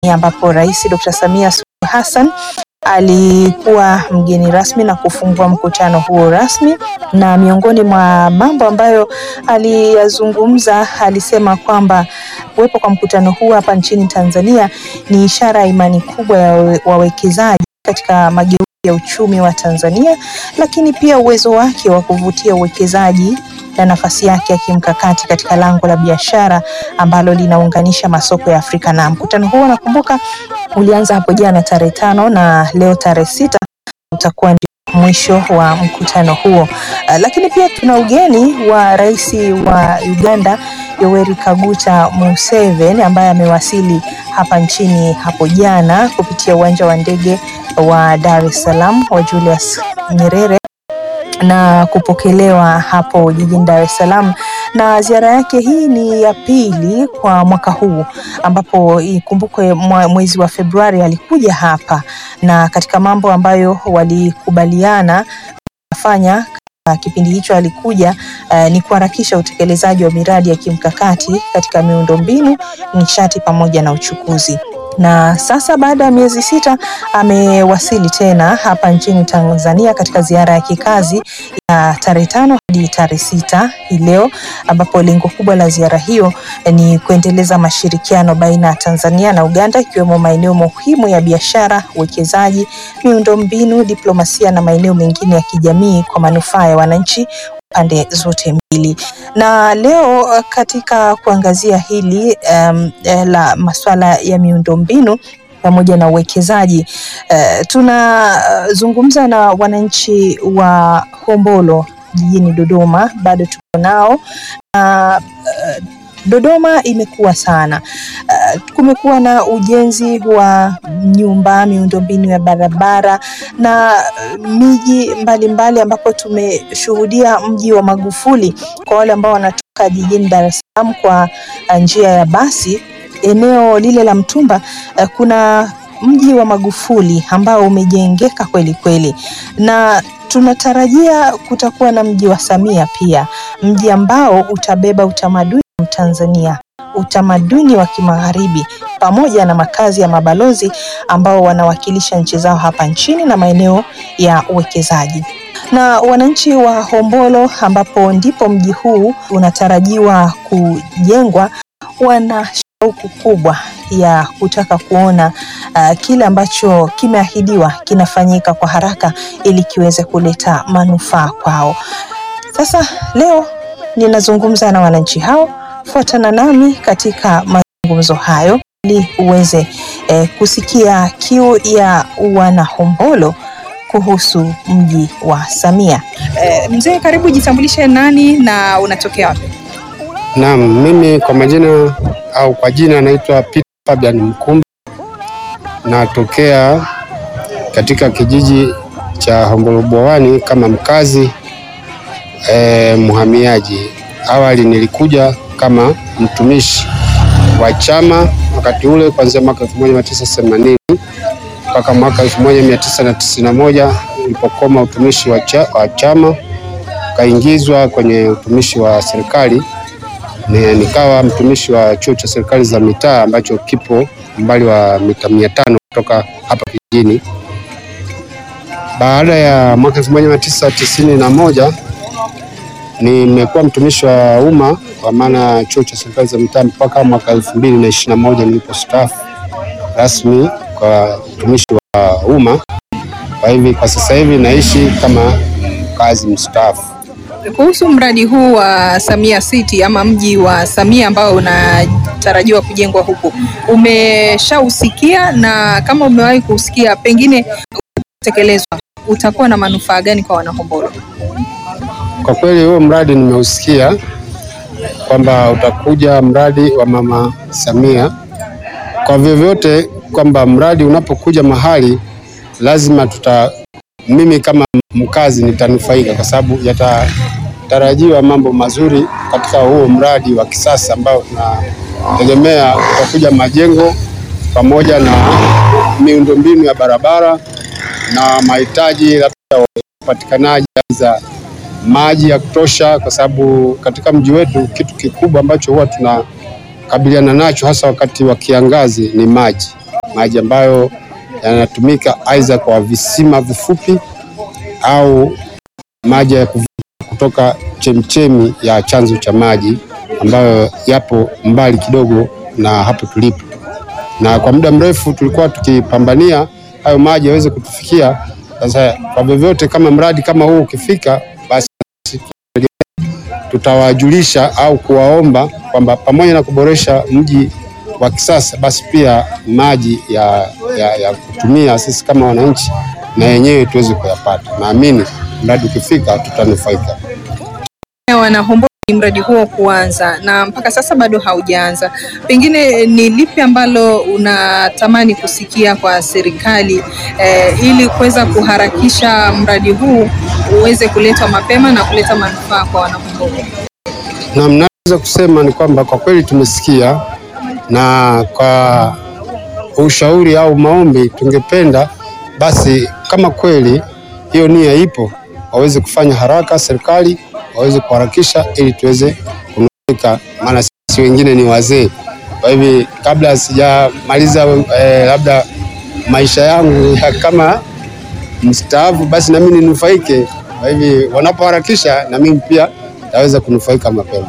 ambapo Rais Dr. Samia Suluhu Hassan alikuwa mgeni rasmi na kufungua mkutano huo rasmi, na miongoni mwa mambo ambayo aliyazungumza, alisema kwamba kuwepo kwa mkutano huu hapa nchini Tanzania ni ishara ya imani kubwa ya wawekezaji katika mageuzi ya uchumi wa Tanzania, lakini pia uwezo wake wa kuvutia uwekezaji na nafasi yake ya kimkakati katika lango la biashara ambalo linaunganisha masoko ya Afrika. Na mkutano huo nakumbuka ulianza hapo jana tarehe tano na leo tarehe sita utakuwa ndio mwisho wa mkutano huo. Uh, lakini pia tuna ugeni wa rais wa Uganda Yoweri Kaguta Museveni ambaye amewasili hapa nchini hapo jana kupitia uwanja wa ndege wa Dar es Salaam wa Julius Nyerere na kupokelewa hapo jijini Dar es Salaam, na ziara yake hii ni ya pili kwa mwaka huu, ambapo ikumbukwe mwezi wa Februari alikuja hapa, na katika mambo ambayo walikubaliana kufanya kipindi hicho alikuja uh, ni kuharakisha utekelezaji wa miradi ya kimkakati katika miundombinu, nishati pamoja na uchukuzi na sasa baada ya miezi sita amewasili tena hapa nchini Tanzania katika ziara ya kikazi ya tarehe tano hadi tarehe sita hii leo, ambapo lengo kubwa la ziara hiyo ni kuendeleza mashirikiano baina ya Tanzania na Uganda, ikiwemo maeneo muhimu ya biashara, uwekezaji, miundombinu, diplomasia na maeneo mengine ya kijamii kwa manufaa ya wananchi pande zote mbili. Na leo katika kuangazia hili um, la masuala ya miundombinu pamoja na uwekezaji uh, tunazungumza na wananchi wa Hombolo jijini Dodoma, bado tuko nao na uh, Dodoma imekuwa sana. Uh, kumekuwa na ujenzi wa nyumba, miundombinu ya barabara na uh, miji mbalimbali ambapo tumeshuhudia mji wa Magufuli kwa wale ambao wanatoka jijini Dar es Salaam kwa uh, njia ya basi. Eneo lile la Mtumba uh, kuna mji wa Magufuli ambao umejengeka kweli kweli na tunatarajia kutakuwa na mji wa Samia pia, mji ambao utabeba utamaduni wa Tanzania, utamaduni wa kimagharibi pamoja na makazi ya mabalozi ambao wanawakilisha nchi zao hapa nchini na maeneo ya uwekezaji. Na wananchi wa Hombolo ambapo ndipo mji huu unatarajiwa kujengwa wana shauku kubwa ya kutaka kuona uh, kile ambacho kimeahidiwa kinafanyika kwa haraka ili kiweze kuleta manufaa kwao. Sasa leo ninazungumza na wananchi hao, fuatana nami katika mazungumzo hayo ili uweze eh, kusikia kiu ya wanahombolo kuhusu mji wa Samia. Eh, mzee, karibu, jitambulishe nani na unatokea wapi? Naam, mimi kwa majina au kwa jina naitwa Peter Fabian Mkumba, natokea katika kijiji cha Hombolo Bwawani kama mkazi eh, mhamiaji. Awali nilikuja kama mtumishi wa chama wakati ule kuanzia mwaka 1980 mpaka mwaka 1991 nilipokoma utumishi wa, cha, wa chama kaingizwa kwenye utumishi wa serikali ni, nikawa mtumishi wa chuo cha serikali za mitaa ambacho kipo umbali wa mita mia tano kutoka hapa kijijini. Baada ya mwaka 1991 nimekuwa mtumishi wa umma kwa maana chuo cha serikali za mitaa mpaka mwaka 2021 nilipostaafu rasmi kwa utumishi wa umma. Kwa hivi kwa sasa hivi naishi kama mkazi mstaafu. Kuhusu mradi huu wa Samia City ama mji wa Samia ambao unatarajiwa kujengwa huku, umeshausikia? Na kama umewahi kusikia, pengine utekelezwa, utakuwa na manufaa gani kwa wanahombolo? Kwa kweli huo mradi nimeusikia kwamba utakuja mradi wa Mama Samia. Kwa vyovyote kwamba mradi unapokuja mahali lazima tuta, mimi kama mkazi nitanufaika kwa sababu yatatarajiwa mambo mazuri katika huo mradi wa kisasa ambao tunategemea utakuja majengo pamoja na miundombinu ya barabara na mahitaji labda upatikanaji za maji ya kutosha, kwa sababu katika mji wetu kitu kikubwa ambacho huwa tunakabiliana nacho hasa wakati wa kiangazi ni maji. maji ambayo yanatumika aidha kwa visima vifupi au maji ya kuvuta kutoka chemchemi ya chanzo cha maji ambayo yapo mbali kidogo na hapo tulipo, na kwa muda mrefu tulikuwa tukipambania hayo maji yaweze kutufikia. Sasa kwa vyovyote, kama mradi kama huu ukifika, basi tutawajulisha au kuwaomba kwamba pamoja na kuboresha mji wa kisasa, basi pia maji ya, ya, ya kutumia sisi kama wananchi na yenyewe tuweze kuyapata. Naamini mradi ukifika tutanufaika. Wanahombolo ni mradi huo kuanza na mpaka sasa bado haujaanza, pengine ni lipi ambalo unatamani kusikia kwa serikali eh, ili kuweza kuharakisha mradi huu uweze kuletwa mapema na kuleta manufaa kwa Wanahombolo? Na mnaweza kusema ni kwamba kwa kweli tumesikia, na kwa ushauri au maombi, tungependa basi kama kweli hiyo nia ipo, waweze kufanya haraka, serikali waweze kuharakisha ili tuweze kunufaika, maana sisi wengine ni wazee. Kwa hivi kabla sijamaliza eh, labda maisha yangu ya kama mstaafu, basi nami ninufaike. Kwa hivi wanapoharakisha, na mimi pia naweza kunufaika mapema.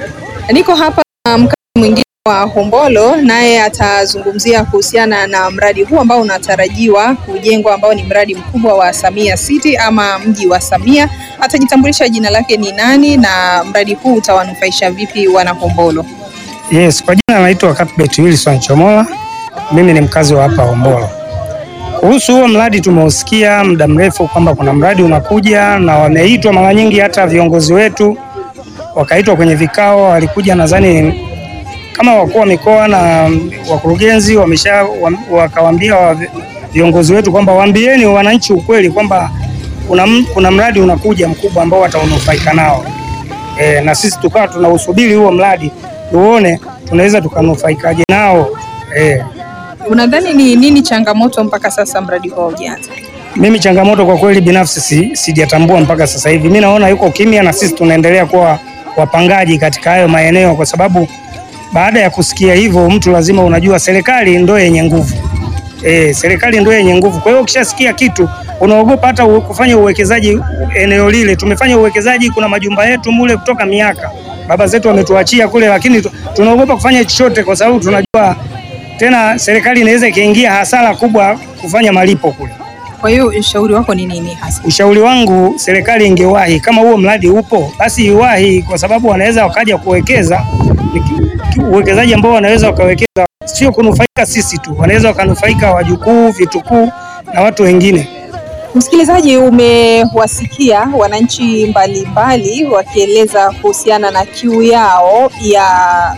Niko hapa na mkazi mwingine wa Hombolo, naye atazungumzia kuhusiana na mradi huu ambao unatarajiwa kujengwa, ambao ni mradi mkubwa wa Samia City ama mji wa Samia. Atajitambulisha jina lake ni nani na mradi huu utawanufaisha vipi wana Hombolo. Yes, kwa jina naitwa Cuthbert Wilson Chomola. Mimi ni mkazi wa hapa Hombolo. Kuhusu huo mradi tumeusikia muda mrefu kwamba kuna mradi unakuja na wameitwa mara nyingi, hata viongozi wetu wakaitwa kwenye vikao, walikuja nadhani kama wakuu wa mikoa na wakurugenzi wamesha wakawaambia wa viongozi wetu kwamba waambieni wananchi ukweli kwamba kuna, kuna mradi unakuja mkubwa ambao wataunufaika nao. E, na sisi tukawa tunausubiri huo mradi tuone tunaweza tukanufaikaje nao. E, Unadhani ni nini changamoto mpaka sasa mradi huu haujaanza? mimi changamoto kwa kweli binafsi si, sijatambua mpaka sasa hivi. Mimi naona yuko kimya na sisi tunaendelea kuwa wapangaji katika hayo maeneo, kwa sababu baada ya kusikia hivyo, mtu lazima unajua serikali ndio yenye nguvu e, serikali ndio yenye nguvu. Kwa hiyo ukishasikia kitu unaogopa hata u- kufanya uwekezaji eneo lile. Tumefanya uwekezaji, kuna majumba yetu mule kutoka miaka baba zetu wametuachia kule, lakini tu- tunaogopa kufanya chochote kwa sababu tunajua tena serikali inaweza ikaingia hasara kubwa kufanya malipo kule. Kwa hiyo ushauri wako ni nini hasa? Ushauri wangu serikali ingewahi, kama huo mradi upo basi iwahi, kwa sababu wanaweza wakaja kuwekeza ni ki- ki- uwekezaji ambao wanaweza wakawekeza, sio kunufaika sisi tu, wanaweza wakanufaika wajukuu, vitukuu na watu wengine. Msikilizaji, umewasikia wananchi mbalimbali wakieleza kuhusiana na kiu yao ya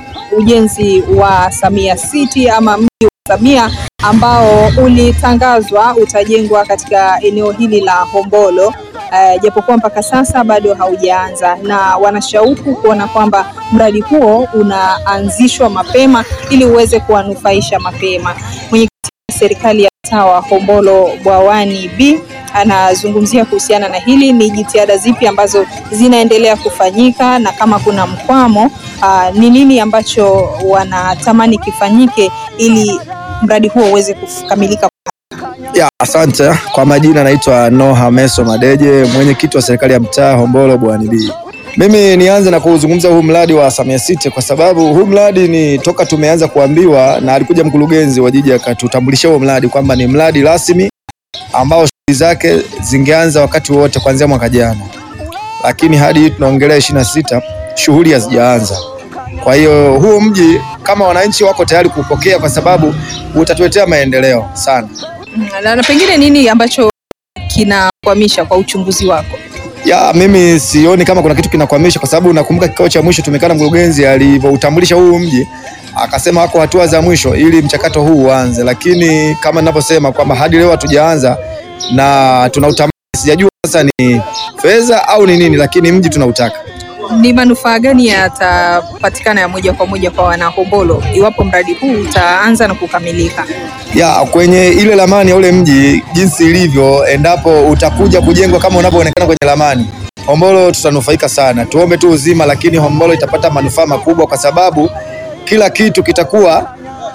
ujenzi wa Samia City ama mji wa Samia ambao ulitangazwa utajengwa katika eneo hili la Hombolo. Uh, japokuwa mpaka sasa bado haujaanza na wanashauku kuona kwamba mradi huo unaanzishwa mapema ili uweze kuwanufaisha mapema. Mwenyekiti wa serikali ya mtaa wa Hombolo Bwawani B anazungumzia kuhusiana na hili, ni jitihada zipi ambazo zinaendelea kufanyika na kama kuna mkwamo ah, ni nini ambacho wanatamani kifanyike ili mradi huo uweze kukamilika. Ya, asante. Kwa majina naitwa Noha Meso Madeje, mwenyekiti wa serikali ya mtaa Hombolo Bwani B. Mimi nianze na kuzungumza huu mradi wa Samia City kwa sababu huu mradi ni toka tumeanza kuambiwa na alikuja mkurugenzi wa jiji akatutambulisha huo mradi kwamba ni mradi rasmi ambao shughuli zake zingeanza wakati wote kuanzia mwaka jana, lakini hadi tunaongelea ishirini na sita shughuli hazijaanza. Kwa hiyo huu mji kama wananchi wako tayari kupokea, kwa sababu utatuletea maendeleo sana. Mm, Na, na pengine nini ambacho kinakwamisha kwa uchunguzi wako? Ya, mimi sioni kama kuna kitu kinakwamisha, kwa sababu nakumbuka kikao cha mwisho tumekaa na mkurugenzi alivyoutambulisha huu mji, akasema wako hatua za mwisho ili mchakato huu uanze, lakini kama ninavyosema kwamba hadi leo hatujaanza na tunautamani. Sijajua sasa ni fedha au ni nini, lakini mji tunautaka. Ni manufaa gani yatapatikana ya moja kwa moja kwa wanahombolo iwapo mradi huu utaanza na kukamilika? ya kwenye ile ramani ya ule mji jinsi ilivyo, endapo utakuja kujengwa kama unavyoonekana kwenye ramani, Hombolo tutanufaika sana. Tuombe tu uzima, lakini Hombolo itapata manufaa makubwa, kwa sababu kila kitu kitakuwa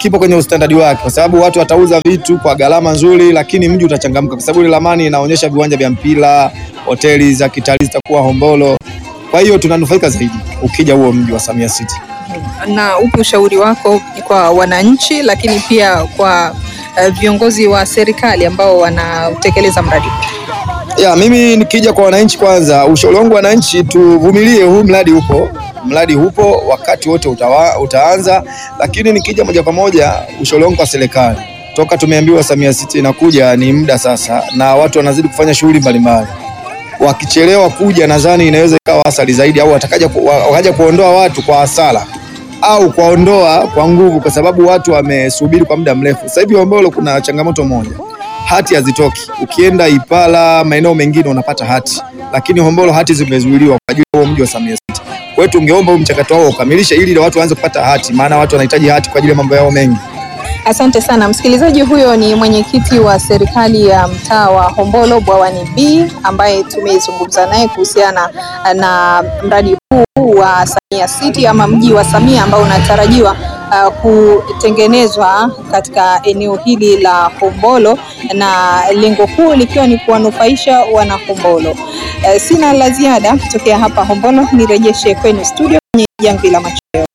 kipo kwenye ustandadi wake, kwa sababu watu watauza vitu kwa gharama nzuri, lakini mji utachangamka, kwa sababu ile ramani inaonyesha viwanja vya mpira, hoteli za kitalii zitakuwa Hombolo. Kwa hiyo tunanufaika zaidi ukija huo mji wa Samia City. Na upi ushauri wako kwa wananchi, lakini pia kwa uh, viongozi wa serikali ambao wanatekeleza mradi huu? Ya, mimi nikija kwa wananchi, kwanza ushauri wangu wananchi, tuvumilie, huu mradi upo, mradi upo, wakati wote utawa, utaanza. Lakini nikija moja kwa moja, ushauri wangu kwa serikali, toka tumeambiwa Samia City inakuja, ni muda sasa, na watu wanazidi kufanya shughuli mbalimbali. Wakichelewa kuja, nadhani inaweza ikawa asali zaidi, au watakaja ku, wa- wakaja kuondoa watu kwa hasara au kuwaondoa kwa nguvu, kwa sababu watu wamesubiri kwa muda mrefu. Sasa hivi Hombolo kuna changamoto moja hati hazitoki. Ukienda Ipala, maeneo mengine unapata hati, lakini Hombolo hati zimezuiliwa kwa ajili ya huo mji wa Samia City. Kwa hiyo tungeomba huu mchakato wao ukamilishe, ili watu waanze kupata hati, maana watu wanahitaji hati kwa ajili ya mambo yao mengi. Asante sana msikilizaji. Huyo ni mwenyekiti wa serikali ya mtaa wa Hombolo Bwawani B ambaye tumezungumza naye kuhusiana na mradi huu wa Samia City ama mji wa Samia ambao unatarajiwa uh, kutengenezwa katika eneo hili la Hombolo na lengo kuu likiwa ni kuwanufaisha wana Hombolo. Uh, sina la ziada kutokea hapa Hombolo, nirejeshe kwenu studio kwenye jamvi la macho.